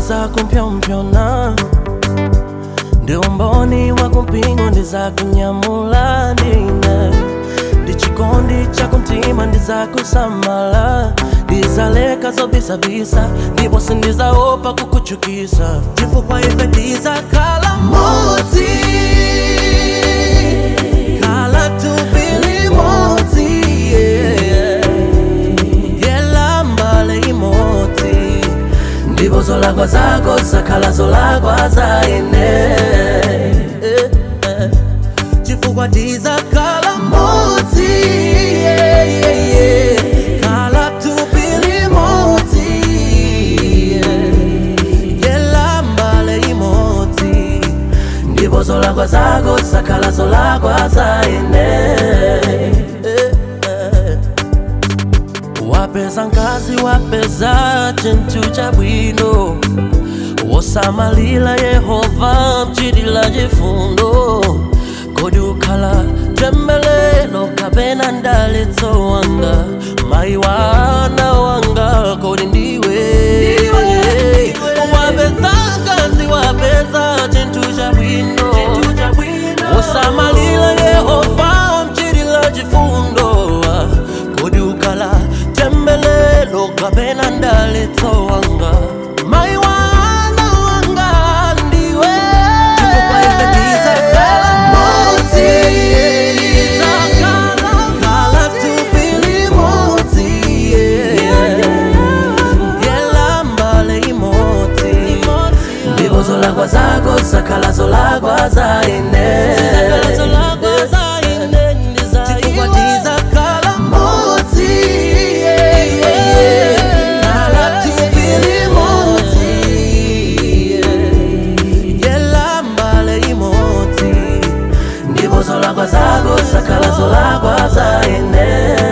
ndizakumpyopyona ndi umboni wa kumpingo ndizakunyamula ndine ndi chikondi cha kumtima ndizakusamala ndizaleka zobisabisa ndipo sindizaopa kukuchukisa chifukwa ife ndizakhala modzi khala tubili modzi yeah. yela mbale imodzi ndipo zolakwa zako zakhala zolakwa za ine Eh, eh. chifukwa tizakhala modzi yeah, yeah, yeah. khala tubili modzi yeah. yela mbale imodzi ndipo zolakwa zako zakhala zolakwa za ine Eh, eh. wapeza nkazi wapeza chintu chabwino wosamalira yehova mchitila chifundo kodi ukhala tembelelo kapena ndalitso wanga mayi wana wanga kodi ndiwe wapeza nkazi wapeza chintu chabwino wosamalira yehova mchitila chifundo kodi ukhala tembelelo kapena ndalitso wanga mayi wana wanga ndiwe chifukwa ife tizakhala modzi khala tubili modzi yela mbale imodzi ndipo zolakwa zako zakhala zolakwa za ine chifukwa tizakhala modzi khala tubili modzi yela mbale imodzi ndipo zolakwa zako zakhala zolakwa za ine